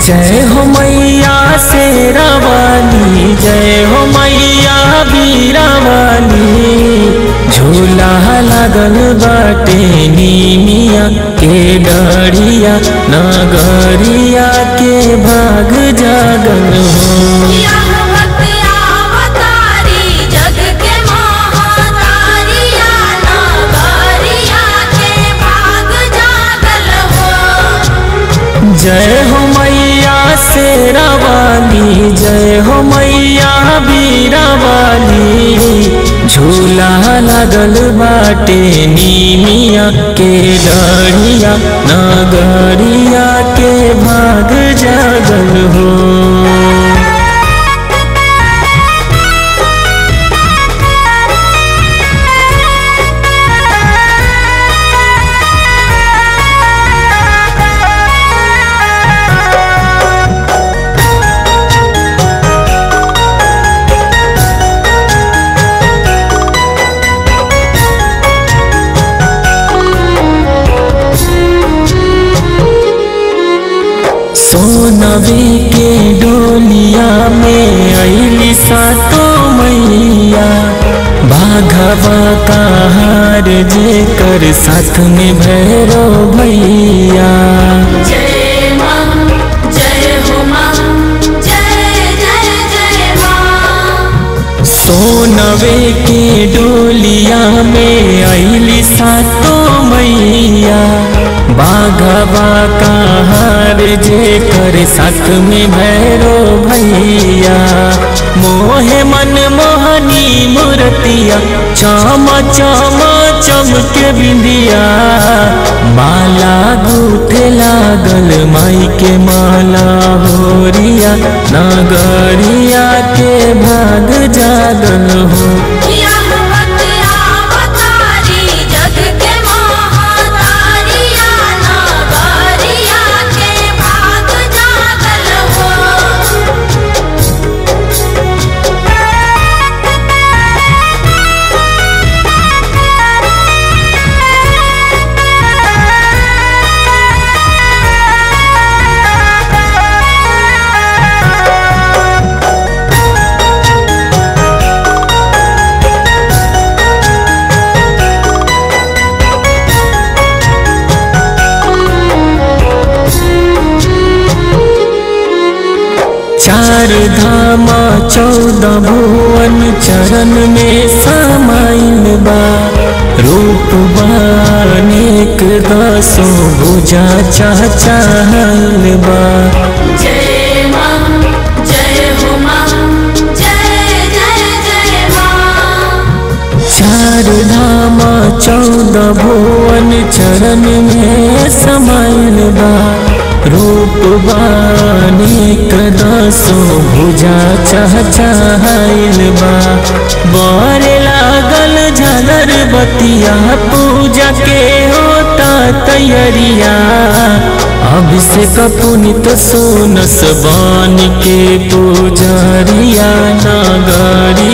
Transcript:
जय हो मैया शेरावाली जय हो मैया बीरावाली झूला लागल बाटे नीमिया के डरिया नगरिया के भाग जागल हो जग के महातारिया नगरिया के भाग जागल हो जय हो मैया शेरावाली जय हो मैया बीरावाली झूला लागल बाटे नीमिया के डरिया नगरिया के भाग जागल हो सोनवी के डोलिया में अली सातो मैया बाघवा का हार जे कर साथ में भैरो भैया जय मां जय हो मां जय जय जय मां सोनवे के डोलिया में अली सातो मैया बाघवा का हार जे कर साथ में भैरो भैया मोहे मन मोहनी मूर्तिया चम चम चमक बिंदिया माला गूथे लागल माई के माला होरिया नगरिया के भाग जागल हो जग के महातारिया नगरिया के भाग जागल हो चार धाम चौदह भुवन चरण में समाइल बा रूप बानेक दसो भुजा चाहल बा जय मां जय हो मां जय जय जय मां चार धाम चौदह भुवन चरण में समाइल बा रूप बानेक दसो भुजा चहचहाइल बा बर लागल झलर बतिया पूजा के होता तैयारिया अभिषेक पुनित सोनस बान के पूजरिया नगरिया